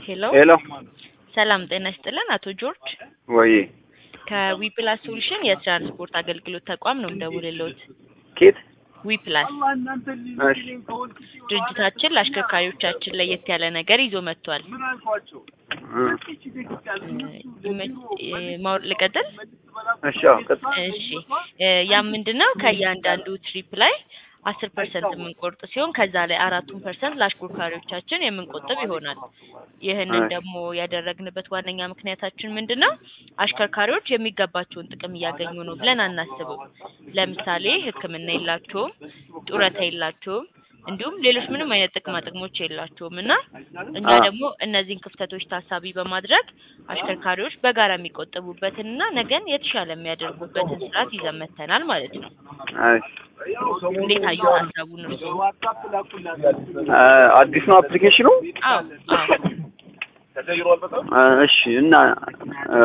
ሄሎ ሄሎ ሰላም ጤና ይስጥልን አቶ ጆርጅ ወይ ከዊፕላስ ሶሉሽን የትራንስፖርት አገልግሎት ተቋም ነው የምደውልልዎት። ኬት ዊፕላስ እሺ ድርጅታችን ለአሽከርካሪዎቻችን ለየት ያለ ነገር ይዞ መጥቷል። እ ይመ- እ ማወር ልቀጥል? እሺ አዎ ቀጥል እሺ እ ያም ምንድነው ከእያንዳንዱ ትሪፕ ላይ አስር ፐርሰንት የምንቆርጥ ሲሆን ከዛ ላይ አራቱን ፐርሰንት ለአሽከርካሪዎቻችን የምንቆጥብ ይሆናል። ይህንን እሺ። ደግሞ ያደረግንበት ዋነኛ ምክንያታችን ምንድን ነው? አሽከርካሪዎች የሚገባቸውን ጥቅም እያገኙ ነው ብለን አናስብም። ለምሳሌ ሕክምና የላቸውም፣ ጡረታ የላቸውም፣ እንዲሁም ሌሎች ምንም አይነት ጥቅማ ጥቅሞች የላቸውም እና እኛ አዎ። ደግሞ እነዚህን ክፍተቶች ታሳቢ በማድረግ አሽከርካሪዎች በጋራ የሚቆጥቡበትን እና ነገን የተሻለ የሚያደርጉበትን ስርዓት ይዘን መጥተናል ማለት ነው። እሺ እንዴት አዩ ሀሳቡን እርስዎ? እ አዲስ ነው አፕሊኬሽኑ? አዎ አዎ እ እሺ እና እ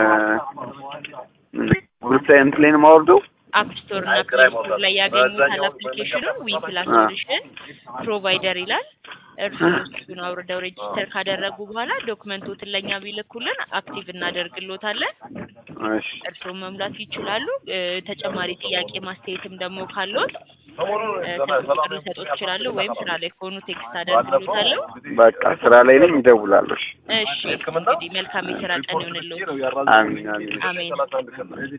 ግሩፕ ላይ እንትን ላይ ነው የማወርደው? አፕ ስቶር እና ፕሌይ ስቶር ላይ ያገኙታል አፕሊኬሽኑን ዊ ፕላስ አ። ሶሉሽን ፕሮቫይደር ይላል። እርስዎ እሱን አውርደው ሬጂስተር ካደረጉ በኋላ ዶክመንቶትን ለእኛ ቢልኩልን አክቲቭ እናደርግሎታለን። እሺ እርስዎ መሙላት ይችላሉ። እ ተጨማሪ ጥያቄ ማስተያየትም ደግሞ ካለዎት እ ስልክ ቁጥር ልሰጦት ይችላሉ፣ ወይም ስራ ላይ ከሆኑ ቴክስት አደርግሎታለሁ። በቃ ስራ ላይ ነኝ እደውላለሁ። እሺ እሺ እንግዲህ መልካም የስራ ቀን ይሁንልዎት። አሚን አሚን አሜን።